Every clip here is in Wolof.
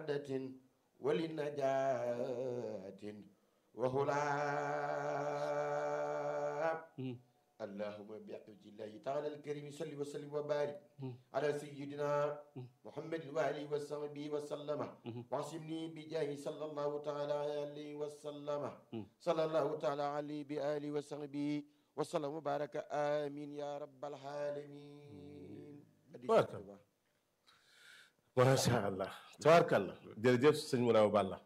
لسعادة ولنجاة وهلا اللهم بحمد الله تعالى الكريم صل وسلم وبارك على سيدنا محمد وآله وصحبه وسلم واعصمني بجاه صلى الله تعالى عليه وسلم صلى الله تعالى عليه بآله وصحبه وسلم وبارك آمين يا رب العالمين بارك الله. macha allah tabaarkalla jërëjëf sëñ Mouraw Balla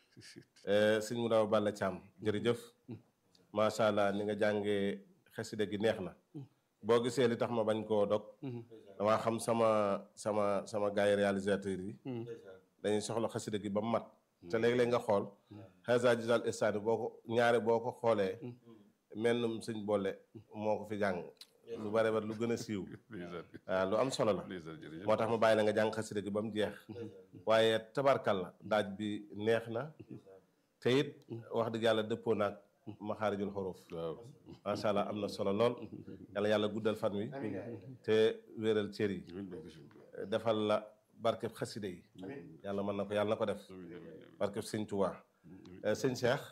sëñ Mouraw Balla Thiam jërëjëf macha allah ni nga jàngee xasida gi neex na boo gisee li tax ma bañ koo dog damaa xam sama sama sama gars yi réalisateurs yi dañuy soxla xasida gi ba mu mat te léeg-léeg nga xool xasa gisal istani boo ko ñaare boo ko xoolee mennum sëñ boole moo ko fi jàng lu bare bare lu gën a siiw waaw lu am solo la moo tax ma bàyyi la nga jàng xasida gi ba mu jeex waaye tabarkalla daaj bi neex na te it wax dëgg yàlla dëppoo naag maxaarijul xuruf macha allah am na solo lool yàlla yàlla guddal fan wi te wéeral cër yi defal la barkeb xasida yi yàlla mën na ko yàlla na ko def barkeb sëñ Tuubaa sëñ Cheikh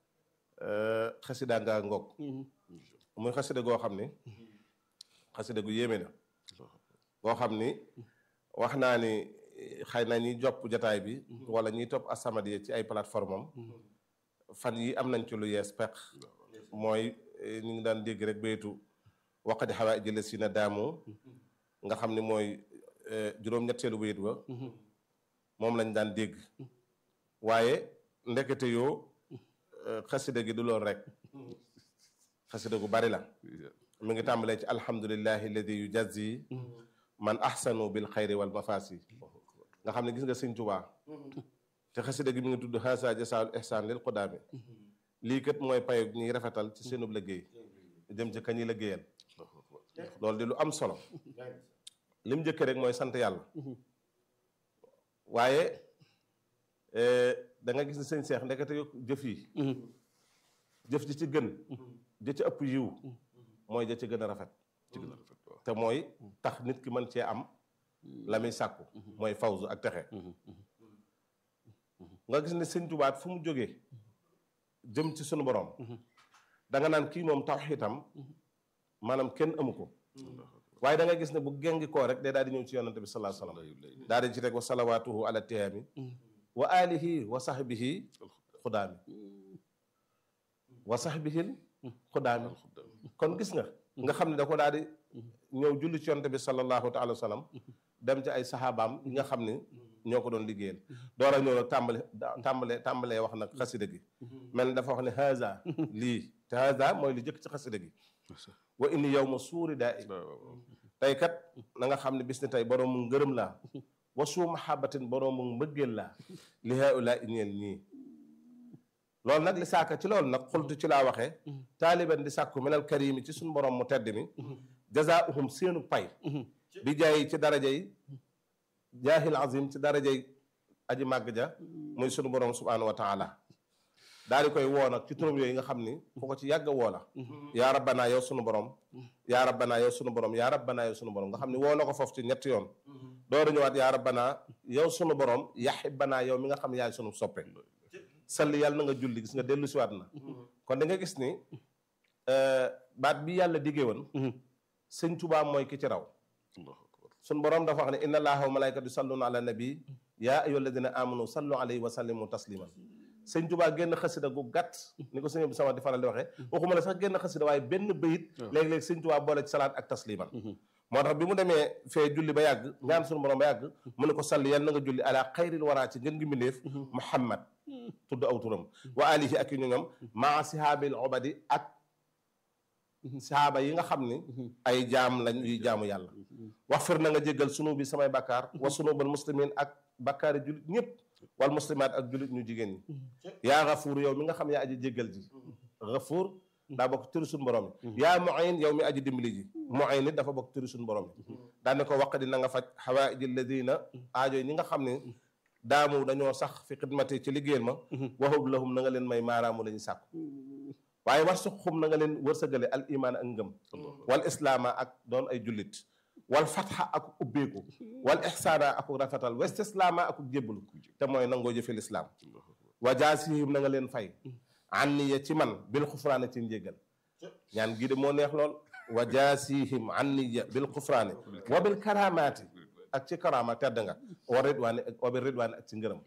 xasida nga ngoog muy xasida goo xam ni xasida gu yéeme na boo xam ni wax naa ni xëy na ñiy jopp jataay bi wala ñiy topp As-Samadiyya ci ay plateforme am fan yi am nañ ci lu yees peq mooy ñu ngi daan dégg rek baytu waqadi xawaa jële si na daamu nga xam ni mooy juróom-ñetteelu bayit ba moom lañ daan dégg waaye ndekete yoo xasida gi du loolu rek xasida gu bari la mi ngi tàmbalee ci alhamdulillahi alladi yujazi man ahsanu bil xayri wal mafasi nga xam ne gis nga sëñ Tuubaa te xasida gi mi ngi tudd xaasa jasaal ihsaan lil qudaami lii kat mooy payo ñuy rafetal ci seenub liggéey jëm ci kañuy liggéeyal loolu di lu am solo lim njëkk rek mooy sant yàlla waaye da nga gis ne sëñ Seex ndekete yo jëf yi jëf ji ci gën ja ci ëpp yiw mooy ja ci gën a rafet te mooy tax nit ki mën cee am la muy sàkku mooy fawzu ak texe nga gis ne sëñ Tuubaa fu mu jógee jëm ci sunu borom da nga naan kii moom tawxiitam maanaam kenn amu ko waaye da nga gis ne bu gengi koo rek day daal di ñëw ci yonante bi sallallahu alayhi wasallam daal di ci teg wa salawaatuhu ala tiyaami wa alihi wa sahbihi xudaami wa sahbihil xudaami kon gis nga nga xam ne da ko daal di ñëw julli ci yonante bi sallallahu taala wa sallam dem ci ay saxaabaam yi nga xam ne ñoo ko doon liggéeyal door a ñëw nag tàmbale tàmbale tàmbalee wax nag xasida gi mel ni dafa wax ne haza lii te haza mooy li jëkk ci xasida gi wa inni yow ma suuri daa i tey kat na nga xam ne bis ni tey boroomu ngërëm laa wa suu mahabatin boroomu mbëggeel laa li haula ñeel ñii loolu nag li saaka ci loolu nag xultu ci laa waxee taaliban di sàkku minal karimi ci suñu borom mu tedd mi jazaahum seenu pay bi jaay ci daraja yi jaahil azim ci daraja yi aji màgg ja muy sunu borom subhanahu wa taala daal di koy woo nag ci turam yooyu nga xam ni fu ko ci yàgg woo la yaa rabbanaa yow sunu borom yaa rabbanaa yow sunu borom yaa rabbanaa yow sunu borom nga xam ni woo na ko foofu ci ñetti yoon dooru ñëwaat yaa rabbanaa yow sunu borom yaxibbanaa yow mi nga xam yaay sunu soppe salli yàlla na nga julli gis nga dellu siwaat na kon da nga gis ni baat bi yàlla diggee woon sëñ Tuubaa mooy ki ci raw sun borom dafa wax ne inna allaha wa malaikatu yusalluna ala nabi yaa ayyuha alladina amanu sallu alayhi wa sallimu tasliman sëñ Tuubaa génn xasida gu gàtt ni ko sëñ bi sama di faral di waxee waxuma la sax génn xasida waaye benn bayit léeg-léeg sëñ Tuubaa boole ci salaat ak tasliman moo tax bi mu demee fee julli ba yàgg ñaan sunu borom ba yàgg mu ne ko salli yal na nga julli ala xayril waraa ci ngën gi mbindéef muhammad tudd aw turam wa alihi ak yu ñu ñoom maa sihaabil obadi ak sahaaba yi nga xam ni ay jaam lañ yuy jaamu yàlla wax fir na nga jéggal sunu bi samay bakkaar wa sunubal muslimin ak bakkaari jullit ñëpp wal muslimaat ak jullit ñu jigéen ñi yaa gafuur yow mi nga xam yaa aji jéggal ji gafuur daa bokk turi suñu borom yi yaa muin yow mi aji dimbali ji muin nit dafa bokk turi suñu borom yi daane ko waq di na nga faj xawaaiji alladina aajo yi ñi nga xam ne daamu dañoo sax fi xidmati ci liggéeyal ma waxub lahum na nga leen may maaraamu la ñu sàkku waaye war suxum na nga leen wërsëgale al imaan ak ngëm wal islaama ak doon ay jullit wal fatxa ak ubbeeku wal ixsaana ak rafetal wa istislaama ak jébbalu te mooy nangoo jëfe lislaam wa jaasihim na nga leen fay anniya ci man bil xufraane ci njéggal ñaan gii de moo neex lool wa jaasihim anniya bil xufraane wa bil karamaati ak ci karama tedd nga wa ridwaani wa bil ridwaani ak ci ngërëm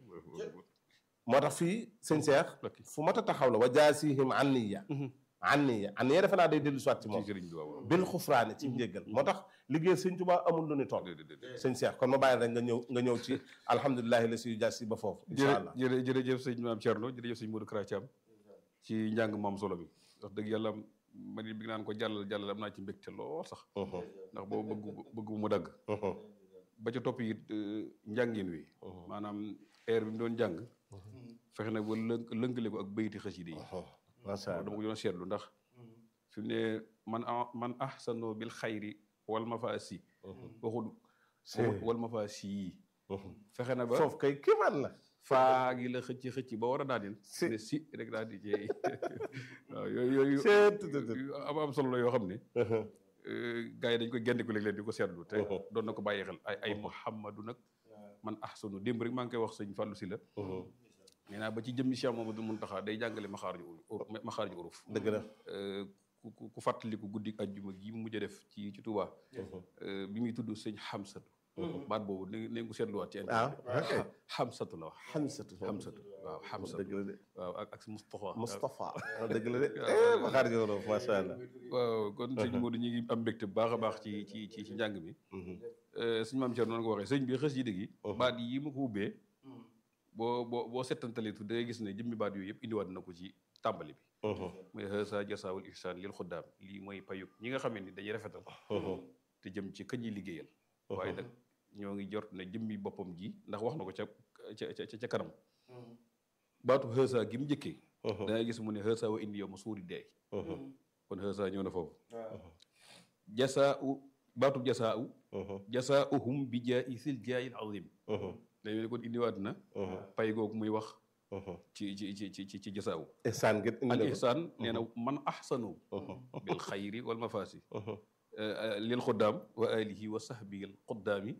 moo tax fii sëñ Seex fu mat a taxaw la wa jaasihim anniya anniya anniya defe naa day dellu soit ci moom bil xufraane ci njéggal moo tax liggéey sëñ Tuubaa amul lu ni toll sëñ Seex kon ma bàyyi rek nga ñëw nga ñëw ci alhamdulilahi la siy jaasi ba foofu incha allah jërë jërëjëf sëñ maam Thierno jërëjëf sëñ Modou Kara Thiam ci njàng moom solo bi wax dëgg yàlla man it bi naan ko jàllal jàllal am naa ci mbégte lool sax ndax boobu bëggu bëggu mu dagg ba ca topp it njàngin wi maanaam air bi mu doon jàng fexe nag ba lënk lënkale ko ak bayti xasida yi macha allah dama ko doon seetlu ndax fi mu ne man man ahsano bil xayri wal mafaasi waxul waxul wal mafaasi yi fexe na ba foofu kay kéemaan la faa gi la xëcc xëcc ba war a daaneel Si. ne si rek daal di jeey waaw yooyu yooyu Seet, tut, tut. yu am am solo la yoo xam ne gars yi dañ koy génne ko léeg-léeg di ko seetlu te doon na ko bàyyi xel ay ay muhammadu nag man ahsanu démb rek maa ngi koy wax sëñ Fallou si la nee naa ba ci jëmmi Cheikh Mamadou Muntaxa day jàngale maxaarju uruf maxaarju uruf dëgg la ku ku ku fàttaliku guddi ajjuma gi mu mujj a def ci ci Touba bi muy tudd sëñ Xamsatu baat boobu ne ne ko seetluwaat ci ah ok Xamsatu la wax xamsatu Xamsatu waaw Xamsatu dëgg la de waaw ak ak Moustapha Moustapha dëgg la de ma xaar jorof macha allah waaw kon sëñ Modou ñu ngi am mbégte bu baax a baax ci ci ci ci njàng mi sëñ maam Thierno noonu ko waxee sëñ bi xës yi dëgg yi baat yi ma ko ubbee boo boo boo settantalee tu da ngay gis ne jëmmi baat yooyu yëpp indiwaat na ko ci tàmbali bi mooy hasa jasaawul ihsaan lil xuddaam lii mooy payug ñi nga xamee ni dañuy rafetal te jëm ci kañ yi liggéeyal waaye nag ñoo ngi jort ne jëmmi boppam ji ndax wax na ko ca ca ca ca kanam baatu hasa gi mu njëkkee da ngay gis mu ne hasa wa indi yow ma suuri deey kon hasa ñëw na foofu jasaa u baatu jasaa u jasaa uhum bi jaa isil jaayil azim dañu ne kon indiwaat na pay googu muy wax ci ci ci ci ci ci jasaa u ihsaan gi indi al na ko ihsaan nee na man ahsanu bil xayri wal mafaasi lil xuddaam wa alihi wa sahbihi al xuddaami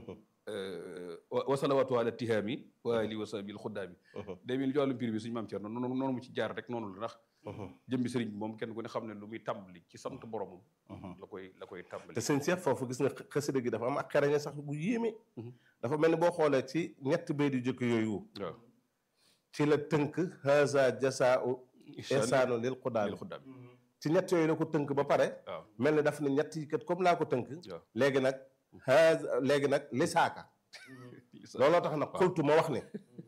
wa wa salawaatu ala tihaami wa alihi wa sahbihi al xuddaami day mel ni ci wàllum prix bi suñu maam Thierno noonu noonu mu ci jaar rek noonu la ndax jëmbi sëriñ bi moom kenn ku ne xam ne lu muy tàmbali ci sant boromam la koy la koy tàmbali te sëñ Cheikh foofu gis nga xasida gi dafa am ak xereñe sax bu yéeme dafa mel ni boo xoolee ci ñetti bay di jëkk yooyu waaw ci la tënk haza jasaau ihsaanu lil xudaam lil xuddaam ci ñett yooyu la ko tënk ba pare waaw mel ni daf ne ñett yi kat comme laa ko tënk waaw léegi nag haza léegi nag lisaaka looloo tax nag xultu ma wax ne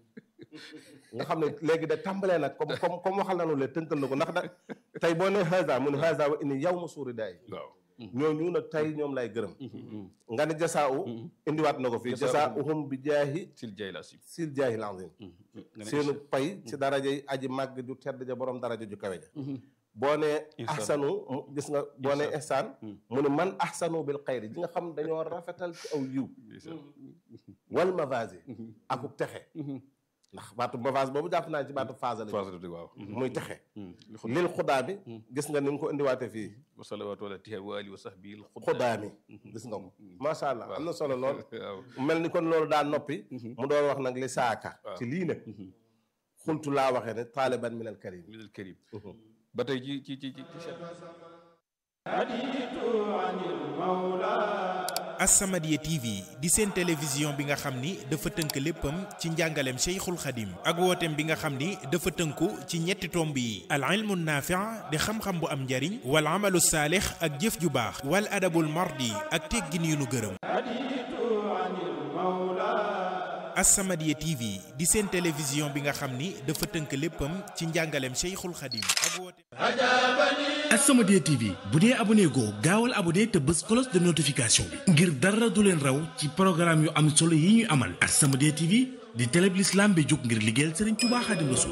nga xam ne léegi da tàmbalee nag comme comme comme waxal nañu le tënkal na ko ndax nag tey boo ne haza mu ne haza wa inni yow ma suuri daay waaw ñooñu nag tey ñoom lay gërëm nga ne jasaa u indiwaat na ko fii jasaa uhum bi jaahi sil jay la sim sil jaahil azim seenu pay ci daraja yi aji màgg ju tedd ja borom daraja ju kawe ja boo ne Ihsaan. ahsanu mu- gis nga boo ne ihsaan mu ne man ahsanu bil xayri ji nga xam dañoo rafetal ci aw yiw wal mavasi akuk texe ndax baatu mavase boobu jàpp naa ci baatu phase la phase dëgg waaw muy texe lil xudaa bi gis nga ni nga ko indiwaate fii wa salawaatu ala tihaami wa alihi wa sahbihi al xudaa mi gis nga ko macha allah am na solo lool waaw mel ni kon loolu daa noppi mu doon wax nag li saaka ci lii nag xultu laa waxee ne taaliban min al karim min al karim ba tey ci ci ci ci ci As-Samadiyya TV di seen télévision bi nga xam ni dafa tënk léppam ci njàngaleem Cheikhul Khadim ak wooteem bi nga xam ni dafa tënku ci ñetti tomb yi al ilmu naafi' di xam-xam bu am njariñ wal amalu saalix ak jëf ju baax wal adabul mardi ak teggin yu nu gërëm As-Samadiyya TV di seen télévision bi nga xam ni dafa tënk léppam ci njàngaleem Cheikhul Khadim ak wooteem As-Samadiyya TV bu dee abonné goo gaawal abonné te bës cloche de notification bi ngir dara du leen raw ci programme yu am solo yi ñuy amal As-Samadiyya TV di télé bi l'islam bi jóg ngir liggéeyal Serigne Touba Khadim Rassoul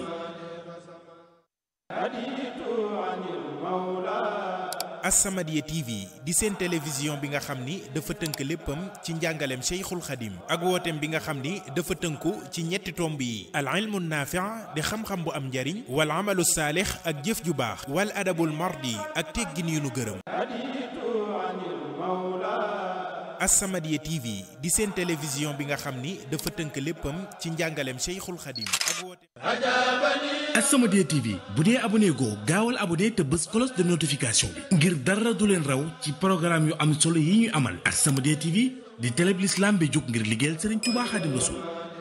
As-Samadiyya TV di seen télévision bi nga xam ni dafa tënk léppam ci njàngaleem Cheikhul Khadim ak wooteem bi nga xam ni dafa tënku ci ñetti tomb yi al ilmu naafi' di xam-xam bu am njariñ wal amalu saalix ak jëf ju baax wal adabul mardi ak teggin yu nu gërëm As-Samadiyya TV di seen télévision bi nga xam ni dafa tënk léppam ci njàngaleem Cheikhul Khadim ak woote As-Samadiyya TV bu dee abonné goo gaawal abonné te bës cloche de notification bi ngir dara du leen raw ci programme yu am solo yi ñuy amal As-Samadiyya TV di télé bi l'islam bi jóg ngir liggéeyal Serigne Touba Khadim Rassoul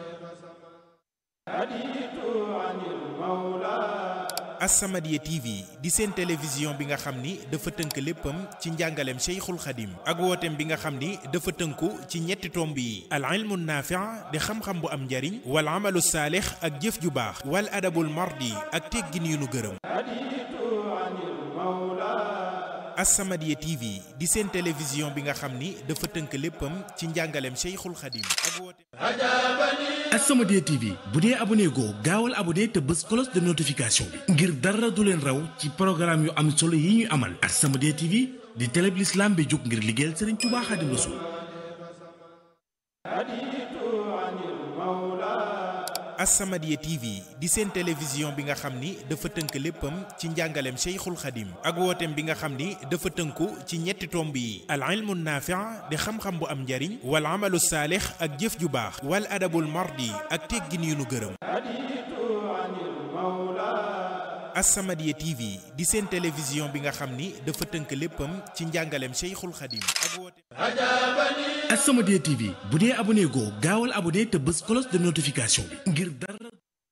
As-Samadiyya TV di seen télévision bi nga xam ni dafa tënk léppam ci njàngaleem Cheikhul Khadim ak wooteem bi nga xam ni dafa tënku ci ñetti tomb yi al ilmu naafi' di xam-xam bu am njariñ wal amalu saalix ak jëf ju baax wal adabul mardi ak teggin yu nu gërëm As-Samadiyya TV di seen télévision bi nga xam ni dafa tënk léppam ci njàngaleem Cheikhul Khadim ak wooteem As-Samadiyya TV bu dee abonné goo gaawal abonné te bës cloche de notification bi ngir dara du leen raw ci programme yu am solo yi ñuy amal As-Samadiyya TV di télé bi l'islam bi jóg ngir liggéeyal Serigne Touba Khadim Rassoul As-Samadiyya TV di seen télévision bi nga xam ni dafa tënk léppam ci njàngaleem Cheikhul Khadim ak wooteem bi nga xam ni dafa tënku ci ñetti tomb yi al ilmu naafi' di xam-xam bu am njariñ wal amalu saalix ak jëf ju baax wal adabul mardi ak teggin yu nu gërëm As-Samadiyya TV di seen télévision bi nga xam ni dafa tënk léppam ci njàngaleem Cheikhul Khadim ak wooteem As-Samadiyya TV bu dee abonné goo gaawal abonné te bës cloche de notification bi ngir dara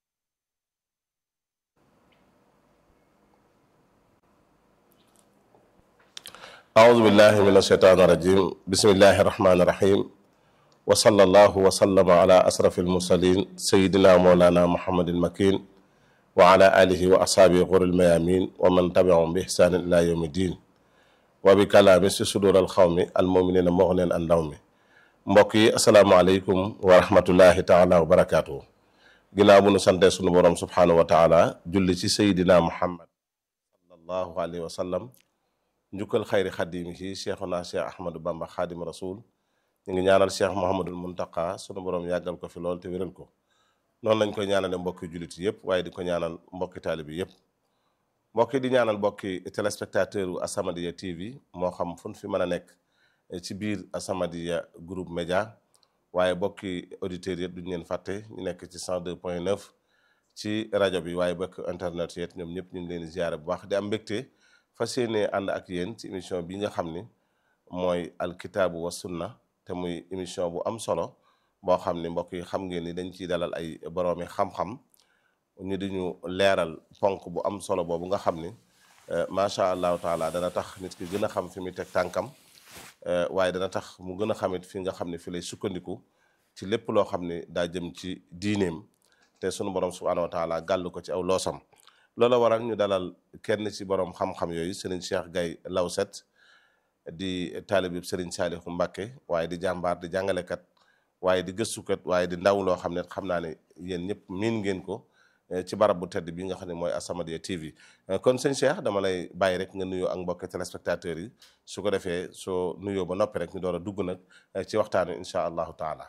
أعوذ بالله من الشيطان الرجيم بسم الله الرحمن الرحيم وصلى الله وسلم على أشرف المرسلين سيدنا مولانا محمد المكين وعلى آله وأصحابه غر الميامين ومن تبعهم بإحسان إلى يوم الدين وبكلام في صدور القوم المؤمنين مغنين عن نوم mbokk yi asalaamaaleykum wa rahmatullahi taala wa barakaatu ginnaaw bu nu sante sunu borom subhaanahu wa taala julli ci sayidina muhammad sallallahu alayhi wa sallam njukkal xayri xadim yi cheikhuna cheikh ahmadou bamba xaadim rasul ñu ngi ñaanal cheikh mohamadul muntaka sunu borom yàggal ko fi lool te wéral ko noonu lañ koy ñaanale mbokki jullit yëpp waaye di ko ñaanal mbokki taalibi yëpp mbokki di ñaanal mbokki téléspectateur u As-Samadiyya TV moo xam fu ñu fi mën a nekk ci biir As-Samadiyya groupe média waaye bokki auditeurs yëpp duñu leen fàtte ñu nekk ci 102 point 9 ci rajo bi waaye bokk internet yëpp ñoom ñëpp ñu ngi leen di ziare bu baax di am mbégte fas yéene ànd ak yéen ci émission bi nga xam ni mooy alkitaabu wa sunna te muy émission bu am solo boo xam ni mbokk yi xam ngeen ni dañ ciy dalal ay boroomi xam-xam ñu di ñu leeral ponk bu am solo boobu nga xam ni macha allahu taala dana tax nit ki gën a xam fi muy teg tànkam waaye dana tax mu gën a xamit fi nga xam ne fi lay sukkandiku ci lépp loo xam ne daa jëm ci diineem te sunu borom subhaanahu wa taala gàll ko ci aw loosam loola waral ñu dalal kenn ci borom xam-xam yooyu Serigne Cheikh Gaye Lawset di taalib Serigne Saalihu Mbàkke waaye di jàmbaar di jàngalekat waaye di gëstukat waaye di ndaw loo xam ne xam naa ne yéen ñëpp miin ngeen ko ci barab bu tedd bi nga xam ne mooy As-Samadiyya TV kon sëñ Cheikh dama lay bàyyi rek nga nuyoo ak mbokki téléspectateurs yi su ko defee soo nuyoo ba noppi rek ñu door a dugg nag ci waxtaan wi incha allahu taala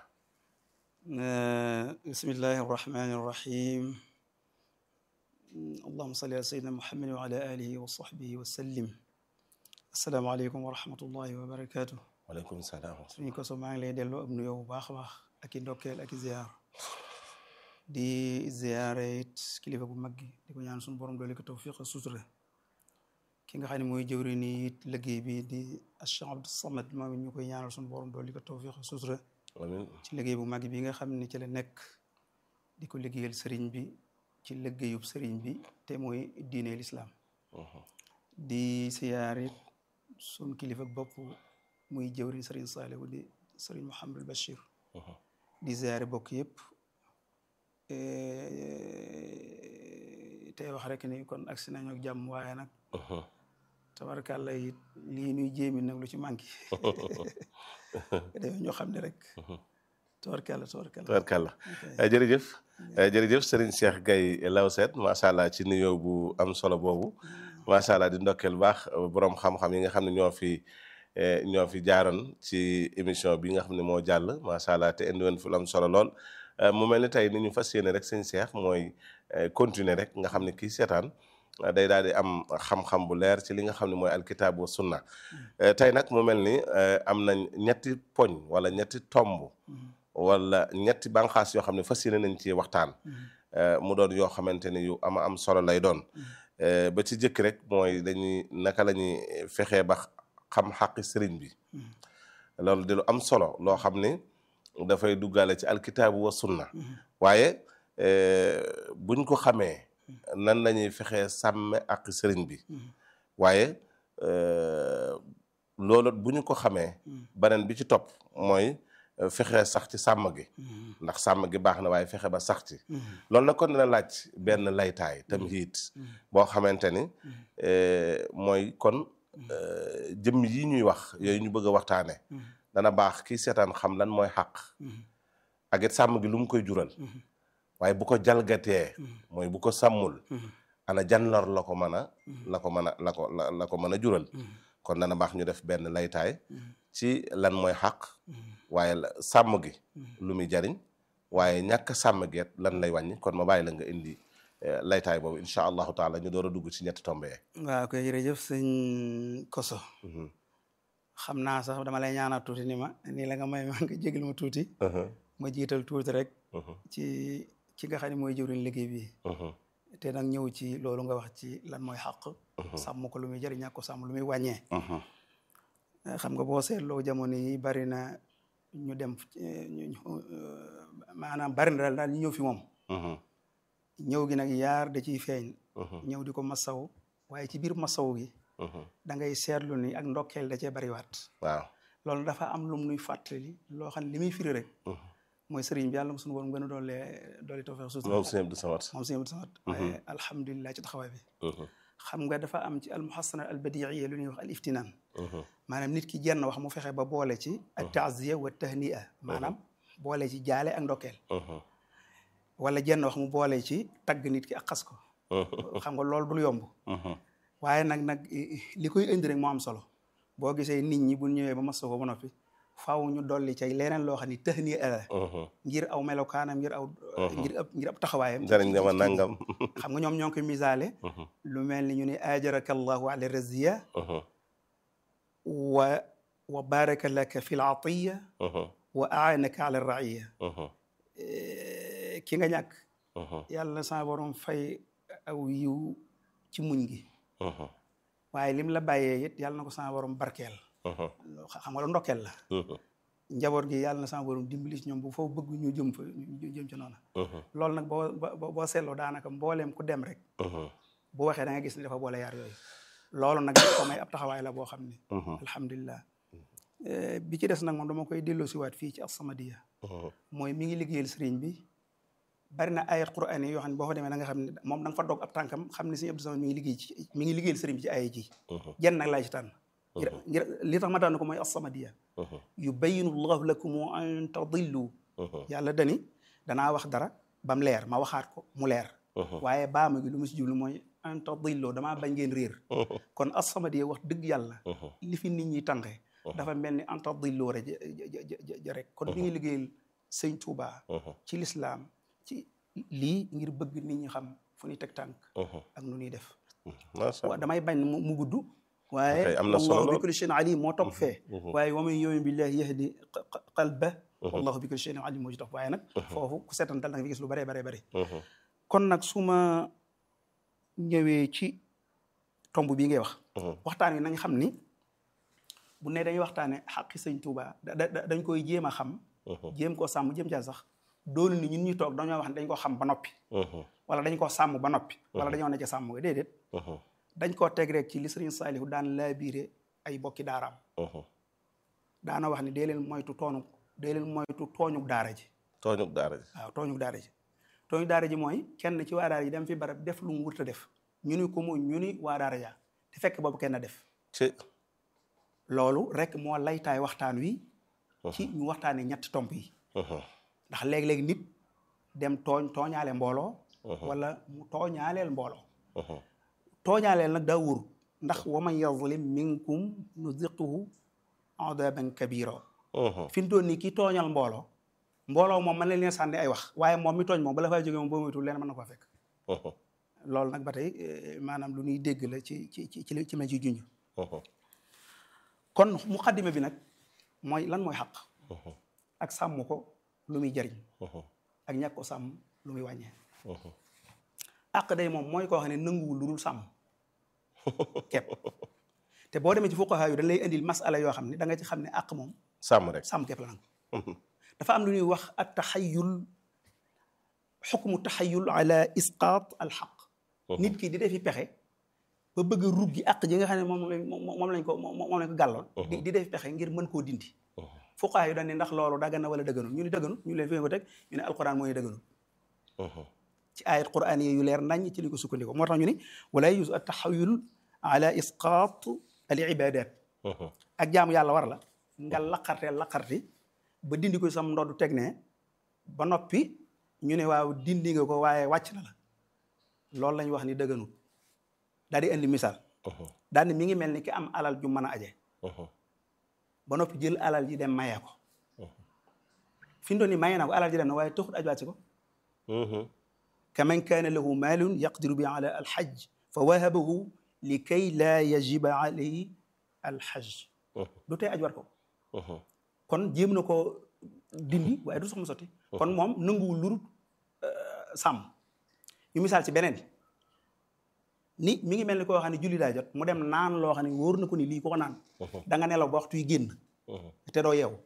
bismillahi arrahmani irrahim allahuma salli ala sayyidina muhammadin wa ala alihi wa sahbihi wa sallim asalaamaaleykum wa rahmatullahi wa barakatuh waaleykum salaam suñu ko so maa ngi lay delloo ab nuyoo bu baax a baax ak i ndokkeel ak i ziyaar di ziyaare it kilifa bu mag gi di ko ñaan suñu borom doole ko tawfiq ak sutura ki nga xam ne mooy jëwri ni it liggéey bi di Cheikh Abdou Samad moom it ñu koy ñaanal suñu borom doole ko tawfiq ak sutura amiin ci liggéey bu mag bi nga xam ne ci la nekk di ko liggéeyal sëriñ bi ci liggéeyub sëriñ bi te mooy diine lislaam di ziyaar it suñ kilifa bopp muy jëwriñ sëriñ Saalihu di sëriñ Mouhamadul Bachir di ziyaare bokk yëpp tey wax rek ni kon agsi nañu ak jàmm waaye nag tabarkàlla it lii nuy jéemi nag lu ci manqué dañoo ñoo xam ne rek tabarkàlla tabarkàlla tabarkàlla jërëjëf jërëjëf Serigne Cheikh Gaye Lawset macha allah ci nuyoo bu am solo boobu macha allah di ndokkeel baax borom xam-xam yi nga xam ne ñoo fi ñoo fi jaaroon ci émission bi nga xam ne moo jàll macha allah te indi woon fi lu am solo lool mu mel ni tey ni ñu fas yéene rek sëñ Cheikh mooy continuer rek nga xam ne kii seetaan day daal di am xam-xam bu leer ci li nga xam ne mooy alkitaab wa sunna tey nag mu mel ni am nañ ñetti poñ wala ñetti tomb wala ñetti banqaas yoo xam ne fas yéene nañ ci waxtaan mu doon yoo xamante ni yu ama am solo lay doon ba ci jëkk rek mooy dañuy naka la ñuy fexee ba xam xaqi sëriñ bi loolu di lu am solo loo xam ni dafay duggaale ci alkitaabu wa sunna waaye buñ ko xamee nan la ñuy fexee sàmme ak sëriñ bi waaye loolu bu ñu ko xamee beneen bi ci topp mooy fexe sax ci sàmm gi ndax sàmm gi baax na waaye fexe ba sax ci loolu nag kon dina laaj benn laytaay tamhiid boo xamante ni mooy kon jëmm yi ñuy wax yooyu ñu bëgg a waxtaane dana baax kii seetaan xam lan mooy xàq ak it sàmm gi lu mu koy jural waaye bu ko jalgatee mooy bu ko sàmmul ana jan lor la ko mën a la ko mën a la ko la ko mën a jural kon dana baax ñu def benn laytaay ci lan mooy xàq waaye sàmm gi lu muy jariñ waaye ñàkk sàmm geet lan lay wàññi kon ma bàyyi la nga indi laytaay boobu incha allahu taala ñu door a dugg ci ñetti tombe waaw koy jërëjëf sëñ Koso xam naa sax dama lay ñaanal tuuti ni ma nii la nga may ma nga jégal ma tuuti ma jiital tuuti rek ci ci nga xam ne mooy jëwriñ liggéey bi te nag ñëw ci loolu nga wax ci lan mooy xàq sàmm ko lu muy jëriñ ñàkk ko sàmm lu muy wàññee xam nga boo seetloo jamono yi bari na ñu dem maanaam bari na daal daal ñu ñëw fi moom ñëw gi nag yaar da ciy feeñ ñëw di ko masaw waaye ci biir masaw gi da ngay seetlu ni ak ndokkeel da cee bariwaat waaw loolu loolu dafa am lum nuy fàttali loo xam ne li muy firi rek mooy sëriñ bi yàlla mo suñu borom gën a doole doole tawfeex suuf moom sëñ Abdou Samad moom sëñ Abdou Samad waaye alhamdulilah ci taxawaay bi xam nga dafa am ci almuhassana al badiiya lu ñuy wax al iftinaan maanaam nit ki jenn wax mu fexe ba boole ci at taaziya wa tahnia maanaam boole ci jaale ak ndokkeel wala jenn wax mu boole ci tagg nit ki ak xas ko xam nga loolu dul yomb waaye nag nag li koy indi rek moo am solo boo gisee nit ñi bu ñëwee ba masa ko ba noppi faaw ñu dolli cay leneen loo xam ni tahnia la ngir aw melokaanam ngir aw ngir ab ngir ab taxawaayam jariñ dama nangam xam nga ñoom ñoo ngi koy misaale lu mel ni ñu ne ajaraka allahu ala raziya wa wa baraka laka fi l atiya wa aanaka ala raiya ki nga ñàkk yàlla sa borom fay aw yiw ci muñ gi waaye lim la bàyyee it yàlla na ko sa borom barkeel xam nga lu ndokkeel la njaboot gi yàlla na sa borom dimbali ci ñoom bu foofu bëgg ñu jëm fa ñu jëm ci noonu loolu nag boo boo boo seetloo daanaka mbooleem ku dem rek bu waxee da nga gis ni dafa boole yaar yooyu loolu nag ko may ab taxawaay la boo xam ne alhamdulilah bi ci des nag moom dama koy delloo siwaat fii ci As-Samadiyya mooy mi ngi liggéeyal sëriñ bi bari na ayat quraan yi yoo xam ne boo fa demee da nga xam ne moom da nga fa dog ab tànkam xam ne Sëriñ Abdou Samad mi ngi liggéey ci mi ngi liggéeyal sëriñ bi ci ayat ji jenn nag laa ci tànn ngir ngir li tax ma tànn ko mooy As-Samadiyya yubayyinu llahu lakum an tadillu yàlla dani danaa wax dara bam leer ma waxaat ko mu leer waaye baama gi lu mu si jublu mooy an tadillu damaa bañ ngeen réer kon As-Samadiyya wax dëgg yàlla li fi nit ñi tànqee dafa mel ni an tadillu rek ja rek kon mi ngi liggéeyal sëñ Tuubaa ci lislaam ci lii ngir bëgg nit ñi xam fu ñuy teg tànk ak nu ñuy def waaw damay bañ mu gudd waaye am na solo wallahu bi kulli shay'in alim moo topp fee waaye wa man yu'min billahi yahdi qalba wallahu bi kulli shay'in alim moo ci topp waaye nag foofu ku seetantal da nga fi gis lu bëree bëree bëri kon nag su ma ñëwee ci tomb bii ngay wax waxtaan wi nañ xam ni bu ne dañuy waxtaane xaqi sëñ Tuuba dañ koy jéem a xam jéem koo sàmm jéem caa sax doolu ni ñun ñu toog dañoo wax ne dañ ko xam ba noppi wala dañ ko sàmm ba noppi wala dañoo ne ca sàmm ga déedéet dañ koo teg rek ci li sëriñ Saalihu daan laabiire ay bokki daaraam daana wax ne dee leen moytu toonu dee leen moytu tooñuk daara ji tooñuk daara ji waaw tooñuk daara ji tooñuk daara ji mooy kenn ci waa daara ji dem fi barab def lu mu wurta def ñu ni ko mu ñu ni waa daara ja te fekk boobu kenn def ci loolu rek moo laytaay waxtaan wi ci ñu waxtaane ñetti tomb yi ndax léegi-léegi nit dem tooñ tooñaale mbooloo wala mu tooñaaleel mbooloo tooñaaleel nag daa wóor ndax wa man yazlim minkum nuziquhu adaban kabira fi mu toll nii kii tooñal mbooloo mbooloo moom mën na leen sànni ay wax waaye moom mi tooñ moom bala faa jógee moom boo moytul leen mën na koo fekk loolu nag ba tey eh, maanaam lu ñuy dégg la ci ci ci ci li- ci ma ci junj kon muqaddima bi nag mooy lan mooy xaq ak sàmm ko lu muy jariñ ak ñàkk ko sàmm lu muy wàññee àq day moom mooy koo xam ne nanguwul lu dul sàmm kepp te boo demee ci fuqaha yu dañ lay indil masala yoo xam ne da nga ci xam ne àq moom sàmm rek sàmm kepp la nangu dafa am lu ñuy wax at taxayul xukmu taxayul ala isqaat al xaq nit ki di defi pexe ba bëgg a ruggi àq ji nga xam ne moom lañ moom lañ ko moom lañ ko gàlloon di di defi pexe ngir mën koo dindi fuqaha yu dañ ne ndax loolu daggan na wala dëgganul ñu ni dëgganul ñu leen fi ko teg ñu ne alquran mooy dëgganul ci ayat quran yi yu leer nañ ci li ko sukkandiko moo tax ñu ni wala yus at taxayul ala isqaat al ibadat ak jaamu yàlla war la nga laqarte laqarti ba dindi ko sam ndoddu teg ne ba noppi ñu ne waaw dindi nga ko waaye wàcc na la loolu lañ wax ni dëgganul daal di indi misaal daal ni mi ngi mel ni ki am alal ju mën a aje ba noppi jël alal ji dem mayee ko fi mu doon ni mayee na ko alal ji dem na waaye taxut aj wàcc ko kaman kaana lahu maalun yaqdiru bi ala alxaj fa wahabahu li kay laa yajiba alayhi alxaj du tey aj war ko kon jéem na ko dindi waaye du sax mu sotti kon moom nanguwul lurut sàmm ñu misaal ci beneen ni mi ngi mel ni koo xam ne julli daa jot mu dem naan loo xam ne wóor na ko ni lii ko ko naan da nga nelaw ba waxtu yi génn te doo yeewu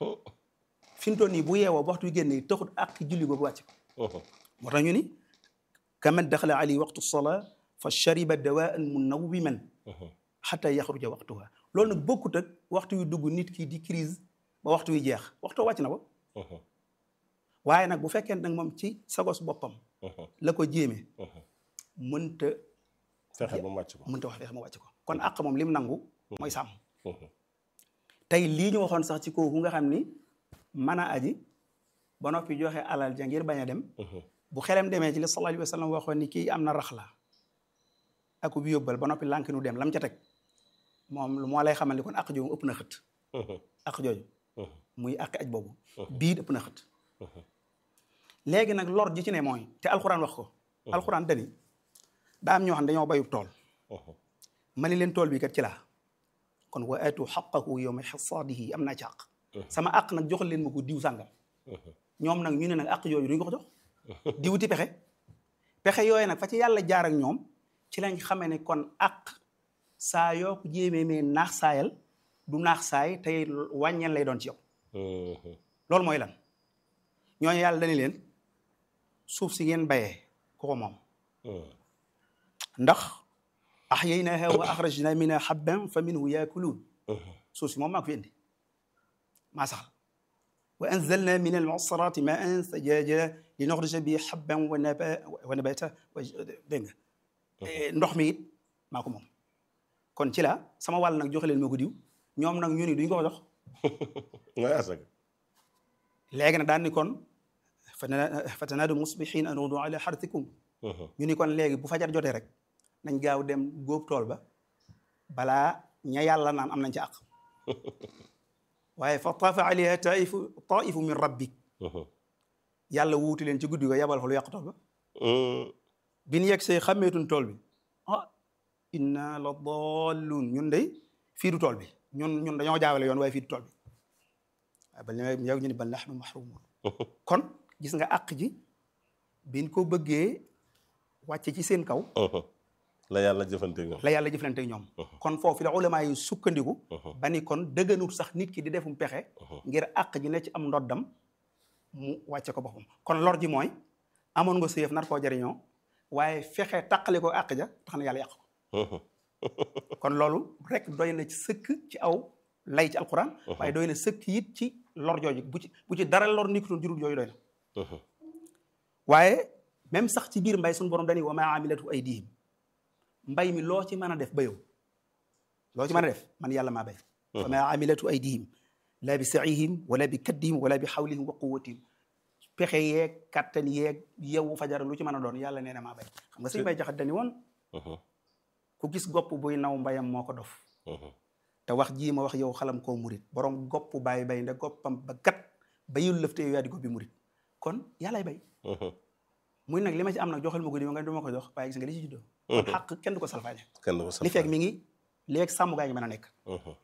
fi mu toll nii bu yeewoo ba waxtu yi génn taxut ak julli boobu wàcc moo tax ñu ni kaman daxala ali waqtu sola fa shariba dawaan munawwiman xata yaxruja waqtuha loolu nag bokkut ak waxtu yu dugg nit ki di crise ba waxtu yu jeex waxtu wàcc na ko waaye nag bu fekkee nag moom ci sagos boppam la ko jéeme mënta fexe ba mu wàcc ko mënta wax fexe ma wàcc ko kon àq moom lim nangu mooy sàmm tey lii ñu waxoon sax ci kooku nga xam ni mën a aji ba noppi joxe alal ja ngir bañ a dem bu xelem demee ci li sallallahu alayhi wa sallam waxoon ni kii am na raxla ak bi yóbbal ba noppi lànk nu dem lam ca teg moom lu moo lay xamal ni kon àq jooju ëpp na xët àq jooju muy àq aj boobu bii ëpp na xët léegi nag lor ji ci ne mooy te alxuraan wax ko alxuraan dani daa am ñoo xam ne dañoo bayub tool ma ni leen tool bi kat ci laa kon wa atu xaqahu yawma xasaadihi am naa ci àq sama àq nag joxal leen ma ko diw sàngam ñoom nag ñu ne nag àq yooyu duñ ko ko jox diwuti pexe pexe yooyu nag fa ci yàlla jaar ak ñoom ci lañ xamee ne kon àq saa yoo ko jéemee mee naax saayal du naax saay tey wàññeel lay doon ci yow loolu mooy lan ñooñu yàlla dañu leen suuf si ngeen bayee ku ko moom ndax ahyaynaha wa akhrajna minha habban fa minhu yaakuluun suuf si moom maa ko fi indi maa saxal wa anzalna min almu'sarati ma'an sajaaja li nuxrija bi habban wa naba wa nabata wa dégg nga ndox mi it maa ko moom kon ci la sama wàll nag joxe leen moo ko diw ñoom nag ñu ni duñ ko ko jox mooy asaka léegi nag daan ni kon fatanaadu musbihin an udu ala xartikum ñu ni kon léegi bu fajar jotee rek nañ gaaw dem góob tool ba balaa ña yàlla naan am nañ ci àq waaye fa taafa alayha taifu taifu min rabbik yàlla wuuti leen ci guddi ko yabal fa lu yàq tool ba bi ñu yegg see xàmmeetun tool bi ah inna la dallun ñun day fii du tool bi ñun ñun dañoo jaawale yoon waaye fii du tool bi waaye ba ñu yow ñu ni bal nahnu mahrumun kon gis nga àq ji biñ ko bëggee wàcce ci seen kaw la yàlla jëfante ñoom la yàlla jëflante ak ñoom kon foofu la ulama yi sukkandiku ba ni kon dëgganut sax nit ki di defum pexe ngir àq ji ne ci am ndoddam mu wàcce ko boppam kon lor ji mooy amoon nga séef nar koo jariñoo waaye fexe taqali ko àq ja tax na yàlla yàq ko kon loolu rek doy na ci sëkk ci aw lay ci alquran waaye doy na sëkk it ci lor jooju bu ci bu ci dara lor nikkutoon jurul jooju doy na waaye même sax ci biir mbay suñu borom dañuy wa maa amilatu aydihim mbay mi loo ci mën a def ba yow loo ci mën a def man yàlla maa bay wa maa amilatu aydihim laa bi saihim wala bi kaddihim wala bi xawlihim wa quwatihim pexe yeeg kattan yeeg yewu fajar lu ci mën a doon yàlla nee na maa bay xam nga suñu bay jaxat dani woon ku gis gopp buy naw mbayam moo ko dof te wax jii ma wax yow xalam koo murit borom gopp bàyyi bay nde goppam ba gat bayul lëfte yow yaa di goppi murit kon yàllay bay muy nag li ma ci am nag joxal ma ko di ma nga du ma ko jox waaye gis nga li ci juddoo kon xàq kenn du ko salfaañe kenn du ko li fekk mi ngi li fekk sàmm gaa ngi mën a nekk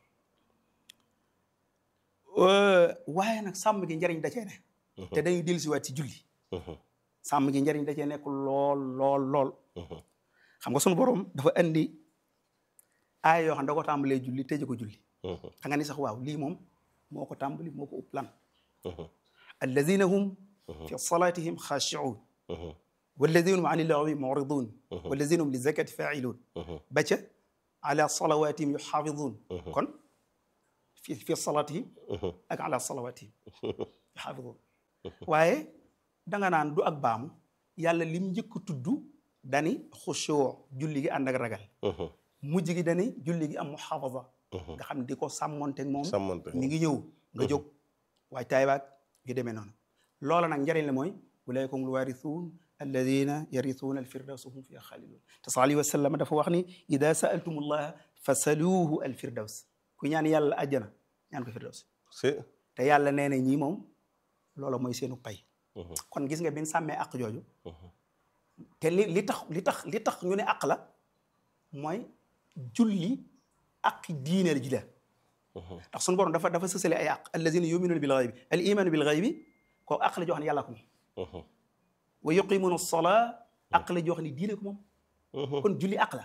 waaye nag sàmm gi njariñ da cee ne te dañuy dellusiwaat ci julli sàmm gi njariñ da cee nekk lool lool lool xam nga sunu borom dafa andi aaya yoo xam ne da ko tàmbalee julli tëje ko julli xam nga ni sax waaw lii moom moo ko tàmbali moo ko upp lan alladina hum fi salatihim xaashiun walladina hum an illahi muridun walladina hum li zakati failun ba ca ala salawatihim yuxaafidun kon fi fi salatihim ak ala salawatihim yuxaafidun waaye danga naan du ak baamu yàlla lim njëkk tudd dani xushoo julli gi ànd ak ragal mujj gi dani julli gi am muxaafada nga xam ne di ko sàmmonteeg moom sàmmante mi ngi ñëw nga jóg waay taay baag yu demee noonu loola nag njëriñ la mooy ulaika humul waarisuun alladina yarisuuna alfirdawsa hum fiha xaalidun te sal alayhi wa sallam dafa wax ni ida saaltumullaha fasaluuhu alfirdaws ku ñaan yàlla àjjana ñaan ko firdaws si te yàlla nee na ñii moom loola mooy seenu pay kon gis nga bin sàmmee àq jooju te li li tax li tax li tax ñu ne àq la mooy julli àq diine ji la ndax sunu borom dafa dafa sësale ay àq allazina yuminuuna bil ghaybi al imanu bil ghaybi koo àq la joo xam ne yàlla ko moom wa yuqimuna salaa àq la joo xam ne diine ko moom kon julli àq la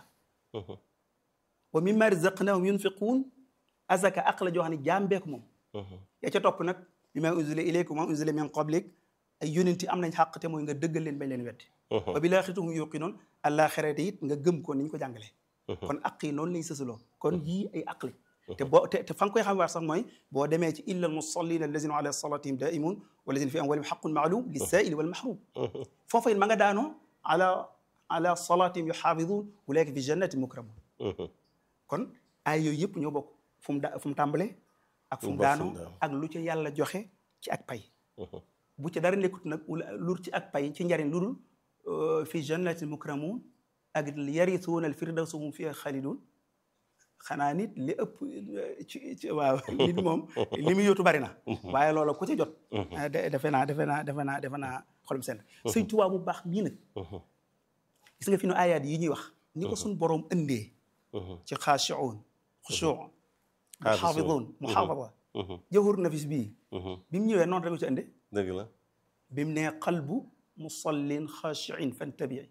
wa mimma razaqnahum yunfiquun azaka àq la joo xam ne jaambee ko moom ya ca topp nag bima unzila ilaykum wa unzila min qablik ay yonenti am nañ xàq te mooy nga dëggal leen bañ leen weddi wa bil aaxirati hum yuqinuun àllaaxira it nga gëm ko ni ñu ko jàngalee kon aq yi noonu lañ sësaloo kon yii ay aq li te boo te te fa nga koy xam waar sax mooy boo demee ci illa al musallina allazina ala salatihim daimun walazina fi amwalihim xaqun maalum lissaili wal mahrum foofa it ma nga daanoo ala ala salatihim yuxaafidun ulaika fi jannatin mukramun kon ay yooyu yëpp ñoo bokk fu mu da fu mu tàmbalee ak fu mu daanoo ak lu ca yàlla joxe ci ak pay bu ca dara nekkut nag lur ci ak pay ci njariñ lu dul fi jannatin mukramun ak yarisuuna al firdawsa hum fiha xaalidun xanaa nit li ëpp ci ci waaw nit moom li muy yóotu bari na waaye loola ku ci jot defe naa defe naa defe naa defe naa xolum seen sëñ Tuubaa bu baax bii nag gis nga fi nu ayaat yi ñuy wax ni ko suñ boroom ëndee ci xaashiun xushuun muxaafidun muxaafada jawhur nafis bii bi mu ñëwee noonu rek ci ënde dëgg la bi mu nee qalbu musallin xaashiin fantabii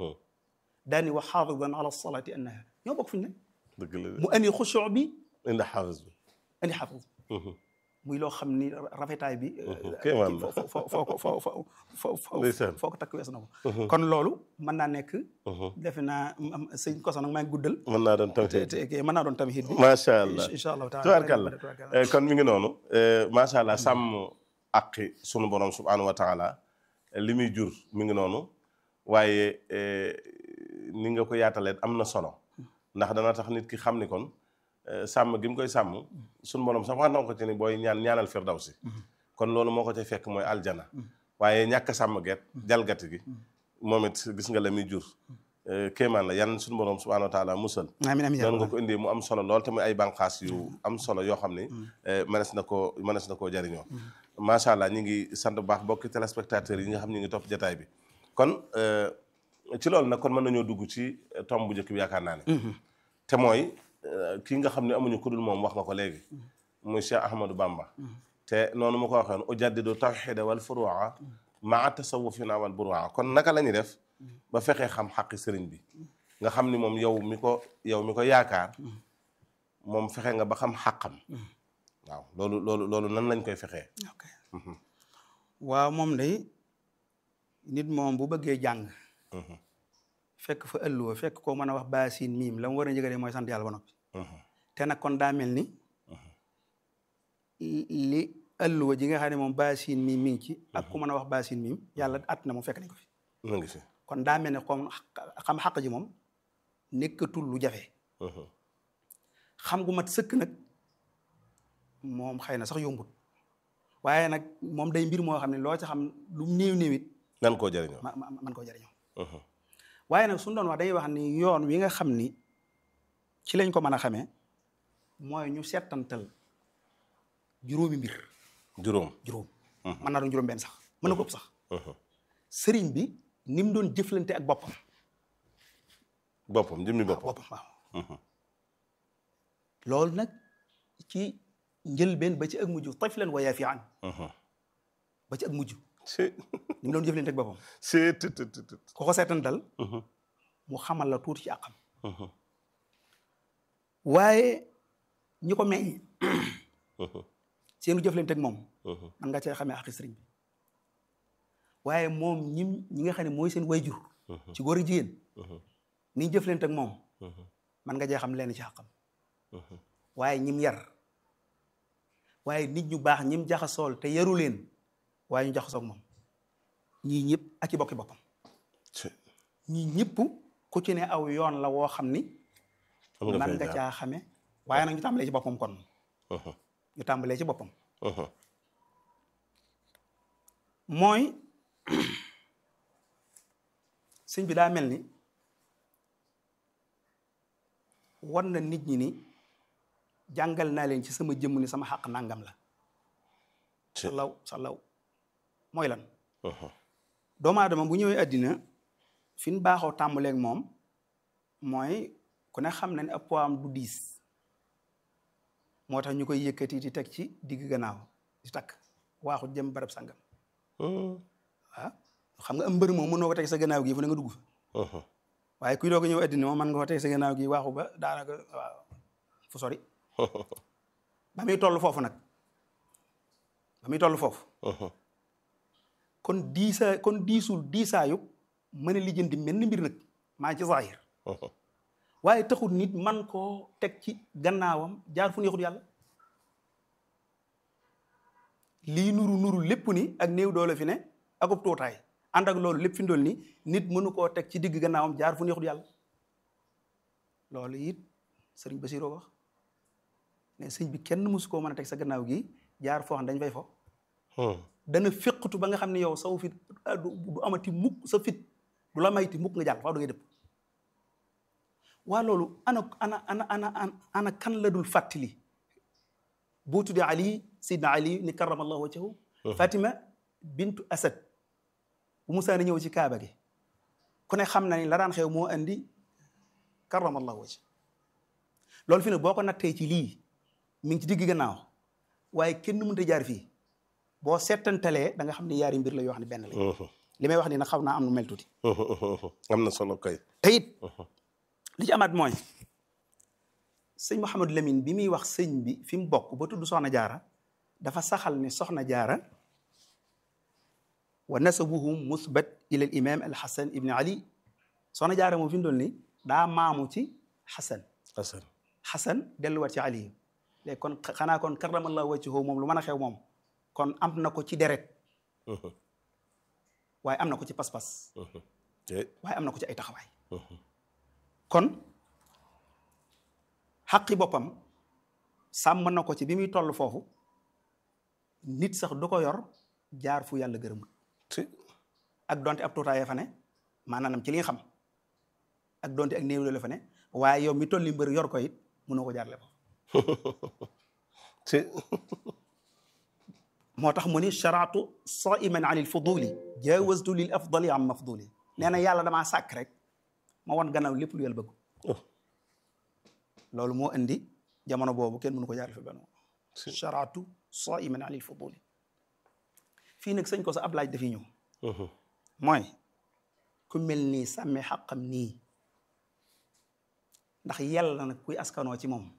daani wa xaafidan ala salaati annaha ñoo bokk fi ñu ne dëgg la mu andi xusuu bi indi xaafis bi andi xaafis muy loo xam ni rafetaay bi kéemaan la foo foo foo foo foo foo foo ndeysaan foo ko takk wees na ko kon loolu mën naa nekk defe naa am sëñ koso nag maa ngi guddal mën naa doon te tamit te mën naa doon tamit bi macha allah incha allahu taala tubaarkàlla Eh, kon mi ngi noonu eh, macha allah sàmm aqi sunu borom subhanahu wa taala eh, li muy jur mi ngi noonu waaye eh, ni nga ko yaatalee am na solo ndax dana tax nit ki xam ni kon eh, sàmm gi mu koy sàmm sunu borom sax wax na ko ci ni booy ñaan ñaanal firdawsi kon loolu moo ko ca fekk mooy aljana waaye ñàkk a sàmm geet jalgati gi moom it gis nga la muy jur eh, kéemaan la yan sunu borom subhanahu wa taala musal amiin amiin noonu nga ko indee mu am solo lool te muy ay bànqaas yu am solo yoo xam ni mënees na koo mënees na koo jariñoo macha allah ñi ngi sant bu baax bokki téléspectateurs yi nga xam ñi ngi topp jataay bi kon euh, ci loolu nag kon mën nañoo dugg ci tomb bu njëkk bi yaakaar naa ne te mooy euh, kii nga xam ne amuñu ku dul moom wax nga ko léegi muy Cheikh Ahmadou Bamba te noonu ma ko waxee woon ujaddidu tawxida wal furuwa maa tasawufina wal buruwa kon naka la ñuy def ba fexee xam xaqi sëriñ bi nga xam ni moom yow mi ko yow mi ko yaakaar moom fexe nga ba xam xàqam waaw loolu loolu loolu nan lañ koy fexee ok waaw moom day nit moom bu bëggee jàng fekk fa ëlluwa fekk koo mën a wax baasin miim la mu war a njëkale mooy sant yàlla ba noppi te nag kon daa mel ni li ëlluwa ji nga xam ne moom baasin miim mi ngi ci ak ku mën a wax baasin miim yàlla at na moom fekk nañ ko fi mu ngi fi kon daa mel ne comme xam xaq ji moom nekkatul lu jafe xam gu mat sëkk nag moom xëy na sax yombut waaye nag moom day mbir moo xam ne loo ci xam lu néew néewit nan koo jëriñoo ma ma man koo jëriñoo waaye nag suñu doon wax day wax ni yoon wi nga xam ni ci lañ ko mën a xamee mooy ñu settantal juróomi mbir juróom juróom mën naa doon juróom benn sax mën na ko ëpp sax sëriñ bi ni mu doon jëflante ak boppam boppam jëmmi boppam boppam waaw loolu nag ci njëlbeen ba ci ak mujj tiflan wa yaafian ba ci ak mujj c'est ni mu doon jëflante ak boppam c'est tout tout tout ko ko seetantal mu xamal la tuuti ci àqam waaye ñi ko meññ seenu jëflante ak moom man nga cee xamee àqi sëriñ bi waaye moom ñim ñi nga xam ne mooy seen wayjur ci góor ak jigéen ni jëflante ak moom man nga cee xam leen ci àqam waaye ñim yar waaye nit ñu baax ñim jaxasool te yaru leen waaye ñu jaxasoo ak moom ñii ñëpp ak i bokki boppam c'est ñii ñëpp ku ci ne aw yoon la woo xam ni am nga man fay nga jaar caa xame waaye nag ñu tàmbalee ci boppam kon ñu tàmbalee ci boppam mooy sëñ bi daa mel ni war na nit ñi ni jàngal naa leen ci sama jëmm ni sama xaq nangam la Ci- salaw salaw mooy lan doomu aadama bu ñëwee àddina fi ñu baaxoo tàmbaleeg moom mooy ku ne xam na ne ab poids am du diis moo tax ñu koy yëkkati di teg ci digg gannaaw di takk waaxu jëm barab sangam waaw xam nga am mbër moom mënoo ko teg sa gannaaw gi fu ne nga dugg fa waaye kuy doog a ñëw àddina moom mën nga ko teg sa gannaaw gi waaxu ba daanaka waaw fu sori ba muy toll foofu nag ba muy toll foofu kon diisa kon diisul diisaayu mën a lijjanti mel ni mbir nag maa ci zahir waaye taxul nit man koo teg ci gannaawam jaar fu neexut yàlla lii nuru nuru lépp ni ak néew doole fi ne akub tuutaay ànd ak loolu lépp fi ndol ni nit mënu koo teg ci digg gannaawam jaar fu neexut yàlla loolu it sëriñ Basiroo wax ne sëñ bi kenn mësu koo mën a teg sa gannaaw gi jaar foo xam dañ fay fo dana féqatu ba nga xam ne yow saw fit ah, du du amati mukk sa fit du la mayti mukk nga jàll faaw da ngay dëpp waa loolu ana ana ana ana ana ana kan la dul fàttali boo tuddee ali sidna ali ni karamallahu wajhahu fatima bintu asad bu musaa na ñëw ci kaaba gi ku ne xam na ni la daan xew moo andi karamallahu wajh loolu fi ne boo ko nattee ci lii mi ngi ci digg gannaaw waaye kenn mënut a jaar fii boo seetantalee da nga xam ne yaari mbir la yoo xam ne benn la li may wax ni nag xaw naa am nu mel tuuti am na solo kay te it li ci amaat mooy sëñ Mouhamadou Lamine bi muy wax sëñ bi fi mu bokk ba tudd soxna jaara dafa saxal ne soxna jaara wa nasabuhum musbat ila al imam al hasan ibni ali soxna jaara moom fi mu doon ni daa maamu ci hasan Asan hasan delluwaat ci ali léegi kon xanaa kon karamallahu wajhahu moom lu mën a xew moom kon am na ko ci deret waaye am na ko ci pas-pas te waaye am na ko ci ay taxawaay kon xaqi boppam sàmm na ko ci bi muy toll foofu nit sax du ko yor jaar fu yàlla gërëmul te ak donte ab tuutaayee fa ne maanaam ci li nga xam ak donte ak néew la fa ne waaye yow mi tolli mbër yor ko it mënoo ko jaarle ko te moo tax mu ni sharaatu saiman an il fuduli jawaztu lil afdali am mafduli nee na yàlla damaa sàkk rek ma won gannaaw lépp lu yàlla bëgg loolu moo indi jamono boobu kenn mënu ko jaarle fi benn sharaatu saiman an il fuduli fii nag sëñ ko sa ab laaj dafiy ñëw mooy ku mel nii sàmme xaqam nii ndax yàlla nag kuy askanoo ci moom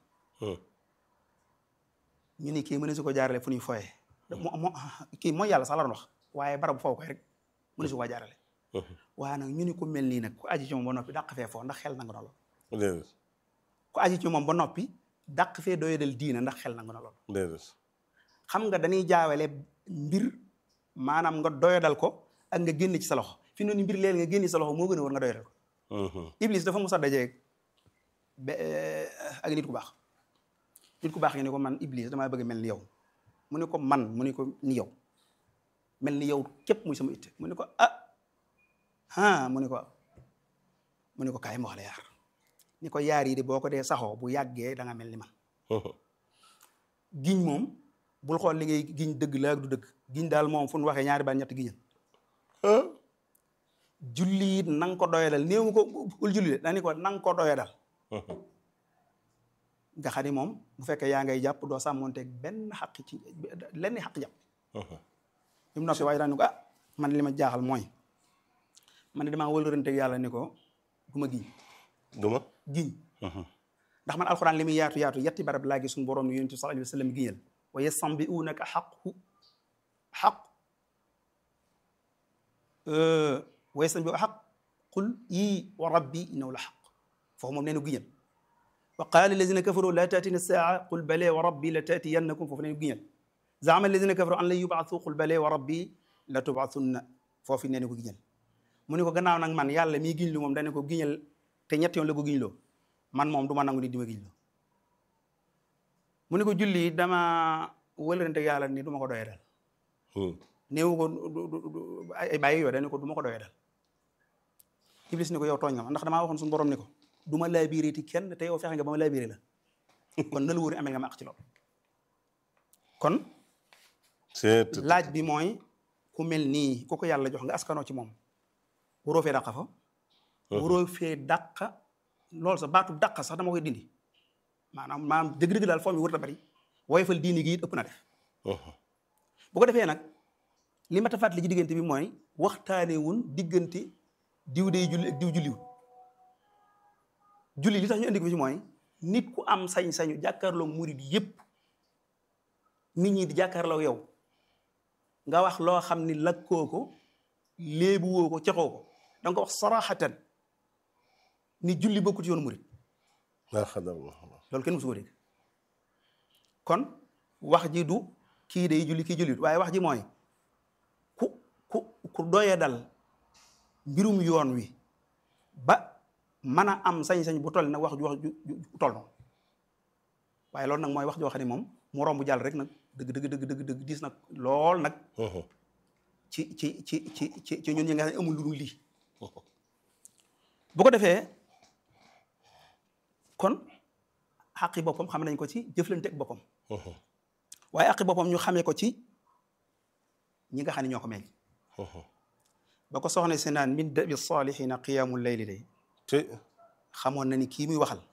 ñu ni kii mëne su ko jaarale fu ñuy foyee mo mo kii mooy yàlla sax la doon wax waaye barabu foofu koy rek mëne su ko jaarale waaye nag ñu ni ku mel nii nag ku aji ci moom ba noppi dàq fee foo ndax xel nangu na lool déedéet ku aji ci moom ba noppi dàq fee doyadal diina ndax xel nangu na lool déedéet xam nga dañuy jaawale mbir maanaam nga doyadal ko ak nga génn ci sa loxo fi noonu mbir léegi nga génn ci sa loxo moo gën a war nga doyadal ko Iblis dafa musa dajeeg be ak nit ku baax nit ku baax nga ne ko man Iblis damaa bëgg mel ni yow mu ne ko man mu ne ko ni yow mel ni yow képp muy sama itte mu ne ko ah ah mu ne ko mu ne ko kaay ma wax la yaar ni ko yaar yi de boo ko dee saxoo bu yàggee da nga mel ni man giñ moom bul xool li ngay giñ dëgg la ak du dëgg giñ daal moom fu nu waxee ñaari baat ñetti giñal julli it na nga ko doyadal néew ko bul julli de dañu ko na nga ko doyadal nga xam ni moom bu fekkee yaa ngay jàpp doo sàmmonteeg benn xaq ci lenn xaq jàpp bi mu noppi waaye daan ni ko ah man li ma jaaxal mooy man ne damaa wëlëranteeg yàlla ni ko du ma giñ duma giñ ndax man alxuraan li muy yaatu yaatu yetti barab laa gis suñu borom ni yonent bi sallallahu alayhi wa sallam giñal wa yastanbi'unaka xaqu xaq wa yastanbi'u xaq qul yii wa rabbi innahu la xaq foofu moom nee na giñal wa qaala allazina kafaru la taatina saa qul bale wa rabbi la taatiyannakum foofu nee na giñal zaama allazina kafaru an lan yubaatu qul bale wa rabbi la tubaatunna foofu nee na ko giñal mu ne ko gannaaw nag man yàlla mii giñ lu moom dane ko giñal te ñett yoon la ko giñloo man moom du ma nangu ni di ma giñloo mu ne ko julli dama wëlërante yàlla ni du ma ko doyee dal néewu ko ay bàyyi yoo dane ko du ma ko doyee dal iblis ni ko yow tooñ nga ma ndax damaa waxoon suñu borom ni ko du ma laabiré ti kenn te yow fexe nga ba ma laabiré la kon na la wóor amee nga ma ak ci loolu kon c'est laaj bi mooy ku mel nii ku ko yàlla jox nga askanoo ci moom waroo fee dàqa fa waroo fee dàqa loolu sax baatu dàqa sax dama koy dindi maanaam maanaam dëgg-dëgg daal foo mi wërta bari woyofal diini gi it ëpp na def bu ko defee nag li ma ta fàttali ci diggante bi mooy waxtaane wun diggante diw day julli ak diw julliwul julli li tax ñu indi ko ci mooy nit ku am sañ-sañu jàkkaarloo murid yépp nit ñi di jàkkaarloo yow nga wax loo xam ni lakkoo ko léebu woo ko caxoo ko da nga ko wax saraxatan ni julli bokkut yoonu murid laa xadar loolu kenn musu ko dégg kon wax ji du kii day julli kii jullit waaye wax ji mooy ku ku ku doye dal mbirum yoon wi ba mën a am sañ-sañ bu toll nag wax ju wax ju ju toll noonu waaye loolu nag mooy wax joo xam ne moom mu romb jàll rek nag dëgg dëgg dëgg dëgg dëgg diis nag lool nag ci ci ci ci ci ci ñun ñi nga xam ne amul lu dul lii bu ko defee kon xaqi boppam xam nañ ko ci jëflante ak boppam waaye xaqi boppam ñu xamee ko ci ñi nga xam ne ñoo ko meññ ba ko soxna si naan min dabi salihina qiyamul layli day te xamoon na ni kii muy waxal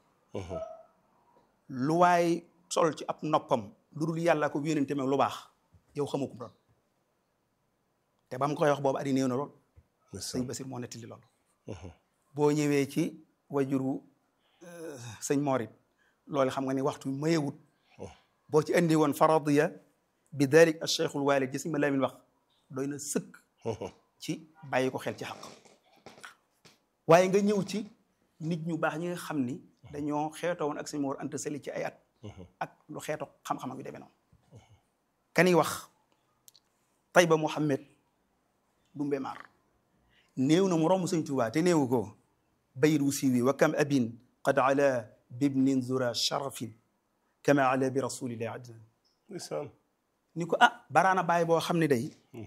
lu waay sol ci ab noppam lu dul yàlla ko yónente meg lu baax yow xamu ko doon te ba mu koy wax boobu adi néew na lool sëñ Basir moo nettali loolu boo ñëwee ci wajuru sëñ Morit loolu xam nga ni waxtu mayewut boo ci andi woon faradiya bi dalik al cheikhul walid ji sëñ ma Lamin wax doy na sëkk ci bàyyi ko xel ci xaq waaye nga ñëw ci nit ñu baax ñi nga xam ni dañoo xeetoo woon ak sëñ Mor Anta Sali ci ay at ak lu xeeto xam-xam ak yu demee noonu kani wax Tayba Mouhamed Dumbe Mar néew na mu romb sëñ Tuubaa te néewu ko bayit wu siiwi wa kam abin qad ala bibnin zura sharafin kama ala bi rasulillahi adnan ndeysaan ni ko ah baraana bàyyi boo xam ne day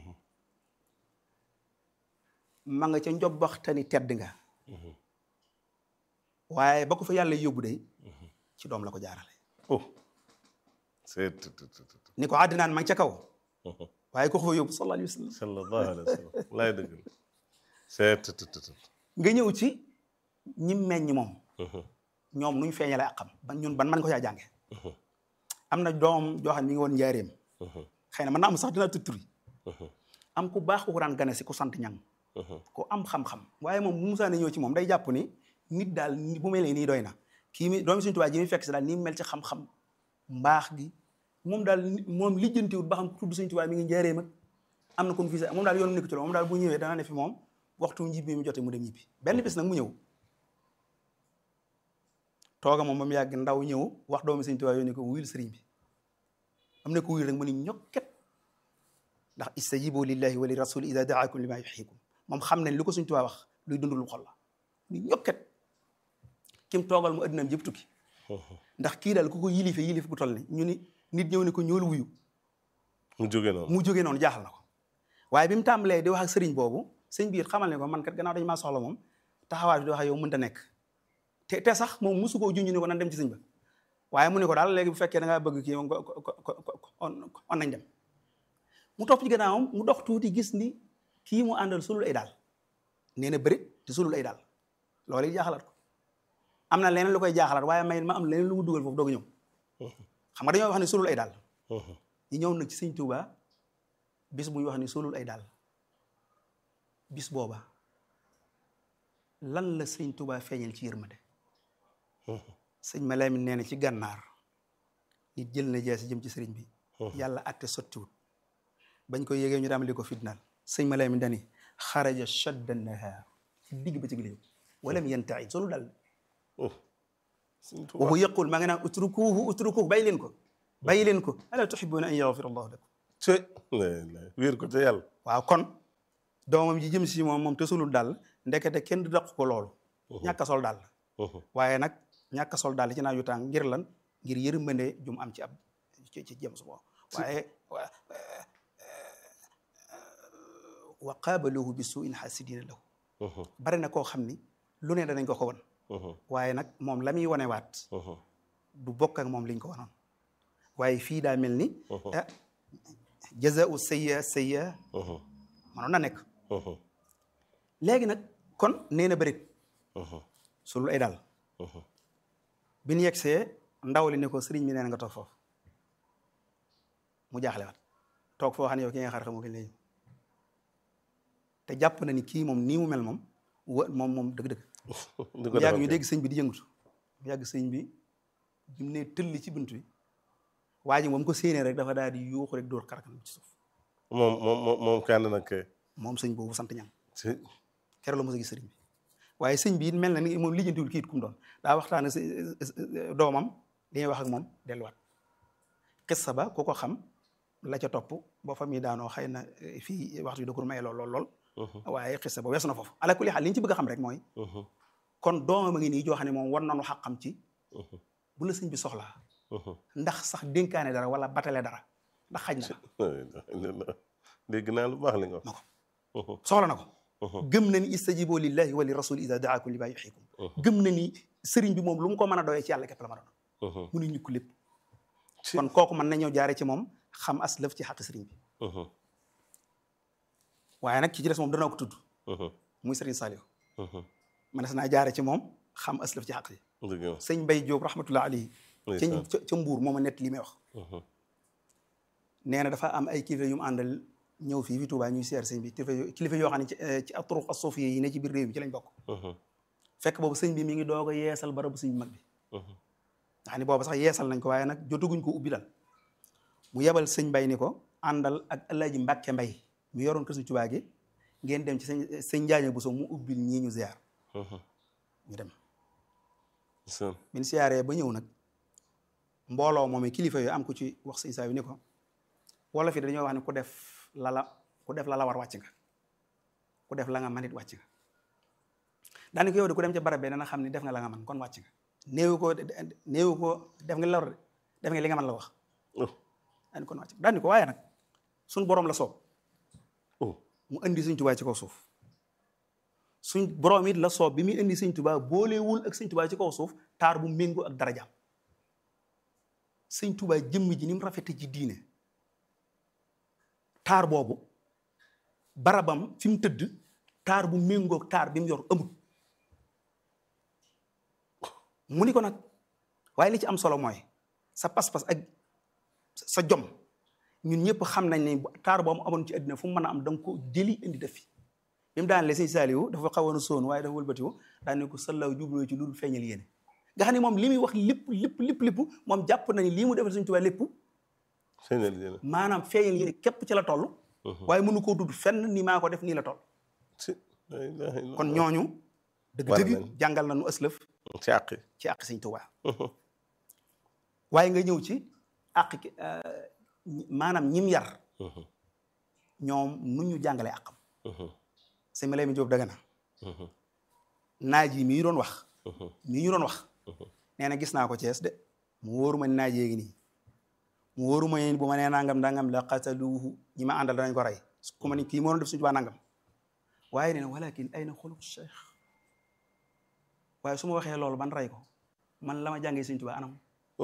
ma nga ca njobbaxtani tedd nga waaye ba ko fa yàlla yóbbu day ci doom la ko jaarale oh c'est ni ko àddinaan ma ngi ca kaw waaye ko ko fa yóbbu sallallahu alayhi wa sallam sallallahu alayhi wa sallam laay dëgg la c'est nga ñëw ci ñi meññ moom ñoom nuñ feeñale ak xam ban ñun ban man ko caa jànge am na doom joo xam ne mi ngi woon njaareem xëy na mën naa am sax dina tutturi am ku baax ku ko daan gane si ku sant ñang ku am xam-xam waaye moom bu musaane ñëw ci moom day jàpp ni nit daal bu mel nii doy na kii mi doomi suñu tubaab ji mi fekk si daal ni mu mel ci xam-xam mbaax gi moom daal moom lijjantiwut ba xam tudd suñu tubaab mi ngi njaareem ak am na kon fii moom daal yoonu nekk ci loolu moom daal bu ñëwee dana ne fi moom waxtu njibbi mi jotee mu dem ñibbi benn bis nag mu ñëw tooga moom ba mu yàgg ndaw ñëw wax doomi sëñ Tuubaa yooyu ne ko wuyul sëriñ bi am na ko wuyul rek mu ni ñokket ndax istajibu lillahi wa li rasuli ida daakum lima yuxiikum moom xam nañ lu ko sëñ Tuubaa wax luy dund lu xol la ni ñokket kim toogal mu addinaam jëpp tukki ndax kii daal ku ko yilife yilife bu toll ni ñu ni nit ñëw ne ko ñool wuyu mu jóge noonu mu jógee noonu jaaxal na ko waaye bi mu tàmbalee di wax ak sëriñ boobu sëñ biir xamal ne ko man kat gannaaw dañu maa soxla moom taxawaay bi di wax ak yow mënta nekk te te sax moom musu koo junj ne ko nan dem ci sëñ ba waaye mu ne ko daal léegi bu fekkee da ngaa bëgg kii moom on nañ dem mu topp ci gannaawam mu dox tuuti gis ni kii mu àndal sulul ay daal nee na bëri te sulul ay daal loolu it jaaxalaat ko am na leneen lu koy jaaxalaat waaye may ma am leneen lu mu dugal foofu doog a ñëw xam nga dañoo wax ne sulul ay daal ñi ñëw nag ci sëñ Tuuba bis bu ñu wax ni sulul ay daal bis booba lan la sëñ Tuuba feeñal ci yërmande sëñ Malaamin nee na ci gànnaar nit jël na jeesi jëm ci sëriñ bi yàlla atte sottiwut bañ ko yégee ñu daam li ko fitnaal sëñ Malaamin dani xaraja shadda nahaar ci digg ba ci giléew walam yantaid solu dal waxu yaqul maa ngi naan utrukuhu utrukuhu bàyyi leen ko bàyyi leen ko ala tuhibbuna an yaghfira allahu lakum te wéer ko te yàlla waaw kon doomam ji jëm si moom moom te sulul daal ndekete kenn du daq ko loolu ñàkk a sol daal waaye nag ñàkk a sol daal ci naaju tàng ngir lan ngir yërmande jum am ci ab ci ci jëm su moom waaye wa qaabaluhu bi suuin xaasidina lahu bari na koo xam ni lu ne danañ ko ko won waaye nag moom la muy wane waat du bokk ak moom liñ ko wanoon waaye fii daa mel ni ah jazaau sayya sayya manoon na nekk léegi nag kon nee na bërit sulul ay daal bi ñu yegsee ndaw li ne ko sëriñ bi nee na nga toog foofu mu jaaxle waat toog foo xam ne yow ki nga xar xamoo kañ lay te jàpp na ni kii moom nii mu mel moom wa moom moom dëgg-dëgg mu yàgg ñu dégg sëñ bi di yëngutu mu yàgg sëñ bi bi mu ne tëll ci bunt bi waa ji moom ko séenee rek dafa daal di yuuxu rek dóor xarakanam ci suuf moom moom moom moom kenn nag kay moom sëñ boobu sant ñang si keroog la mos a gis sëriñ bi waaye sëñ bi it mel na ni moom lijjantiwul kii it kum doon daa waxtaane si doomam li ñuy wax ak moom delluwaat xissa ba ku ko xam la ca topp boo fa muy daanoo xëy na fii waxtu bi da ko may lool lool lool waaye xissa ba weesu na foofu ala kulli xaal li ñu ci bëgg a xam rek mooy kon doomam a ngi nii joo xam ne moom war nañu xaqam ci bu la sëñ bi soxlaa ndax sax dénkaane dara wala batale dara ndax xaj na dégg naa lu baax li nga na ko soxla na ko gëm na ni istajibu lillahi wa li rasul ida daakum li ma yuxikum gëm na ni sëriñ bi moom lu mu ko mën a doyee ci yàlla képp la ma doon mu ne ñukk lépp kon kooku mën na ñëw jaare ci moom xam as lëf ci xaq sëriñ bi waaye nag ki ci des moom dana ko tudd muy sëriñ Saliou mënees naa jaare ci moom xam as lëf ci xaq yi sëñ Mbay Jóob rahmatullah alayhi ca ca mbuur mooma nett li may wax nee na dafa am ay kilifa yu mu àndal ñëw fii fi Touba ñuy seer sëñ bi kilifa yo kilifa yoo xam ne ci ci aturuq as-suufiyya yi ne ci biir réew mi ci lañ bokk fekk boobu sëñ bi mi ngi doog a yeesal barabu sëñ bi mag bi nga xam ne boobu sax yeesal nañ ko waaye nag jotaguñ ko ubbi dal mu yebal sëñ Mbay ni ko àndal ak Alaaji Mbàkke Mbay mu yoroon kër sëñ Touba gi ngeen dem ci sëñ sëñ Njaañe Buso mu ubbil ñii ñu ziar ñu dem min siyaaree ba ñëw nag mbooloo moom kilifa yooyu am ku ci wax sëñ saa bi ni ko wala fi dañoo wax ne ku def lala ku def la la war wàcc nga ku def la nga man it wàcc nga daani ko yow de ku dem ca barab be dana xam ne def nga la nga man kon wàcc nga néewu ko néewu ko def nga la war def nga li nga man la wax daani kon wàcc nga daani ko waaye nag suñ boroom la soob mu indi sëñ Tuubaa ci kaw suuf suñ boroom it la soob bi muy indi sëñ Tuubaa boolewul ak sëñ Tuubaa ci kaw suuf taar bu méngoo ak darajaam sëñ Tuubaa jëmm ji ni mu rafete ci diine taar boobu barabam fi mu tëdd taar bu méngoog taar bi mu yor amul mu ni ko nag waaye li ci am solo mooy sa pas-pas ak sa jom ñun ñëpp xam nañ ne taar boobu amoon ci àddina fu mu mën a am da nga ko jëli indi def fi bi mu daan le sëñ Saaliwu dafa xawoon a soon waaye dafa wëlbatiwu daan ne ko sallaw jubloo ci loolu feeñal yéene nga xam ne moom li muy wax lépp lépp lépp lépp moom jàpp na ni lii mu defal Sëñ Tuubaa lépp maanaam feeñal yéene képp ci la toll waaye mënu koo tudd fenn ni maa ko def nii la toll kon ñooñu dëgg-dëgg jàngal na nu ëslëf ci àq ci àq Sëñ Tuubaa waaye nga ñëw ci àq maanaam ñim yar ñoom nu ñu jàngalee àqam sëñ ma lay mi Jóob daga na naaj yi mii doon wax mii ñu doon wax nee na gis naa ko Cees de mu wóoru ma naaj yéegi nii mu wóoru ma bu ma nee nangam dangam la qataluuhu ñi ma àndal danañ ko rey ku ma ni kii moo doon def Sëñ Tuubaa nangam waaye nee na walakin ay na xuluq cheikh waaye su ma waxee loolu ban rey ko man la ma jàngee Sëñ Tuubaa anam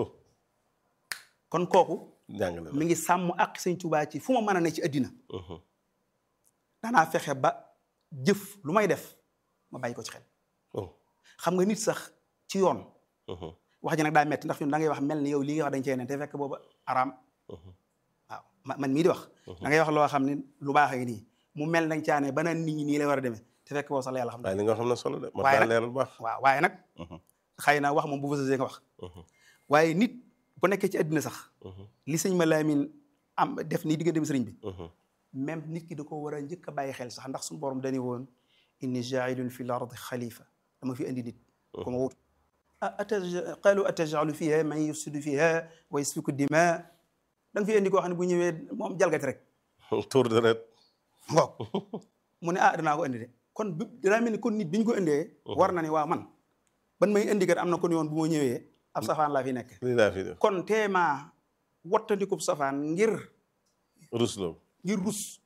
kon kooku mi ngi sàmm ak Sëñ Tuubaa ci fu ma mën a ne ci àddina danaa fexe ba jëf lu may def ma bàyyi ko ci xel oh xam nga nit sax ci yoon mhm, wax ji nag daa metti ndax fi da ngay wax mel ni yow lii nga wax dañ cee ne te fekk booba araam mhm, waaw ma- man mii di wax da ngay wax loo xam ne lu baax ak nii mu mel nañ caane ba naan nit ñi nii la war a demee te fekk boobu sax la yàlla xam waaye li nga xam ne solo de ma Waaye daa nag- leeral bu baax waaw waaye nag Mhm, xëy na wax moom bu fasasee nga wax mhm, waaye nit bu nekkee ci àddina sax mhm, li sëñ ma laamin am def nii diggante bi sëriñ bi mhm, même nit ki da ko war a njëkk a bàyyi xel sax ndax suñu borom dañu woon inni jailun fi l ardi xalifa dama fi indi nit ko ma wut qaalu atajalu fiha man yufsidu fiha wa yasfiku dima da nga fi indi koo xam ne bu ñëwee moom jalgati rek tour de ret ngoog mu ne ah danaa ko indi de kon bi danaa mel ni kon nit bi ñu ko indee war na ni waa man ban may indi kat am na kon yoon bu ma ñëwee ab safaan laa fi nekk lii laa fi def kon teema wattandikub safaan ngir rusloo ngir rus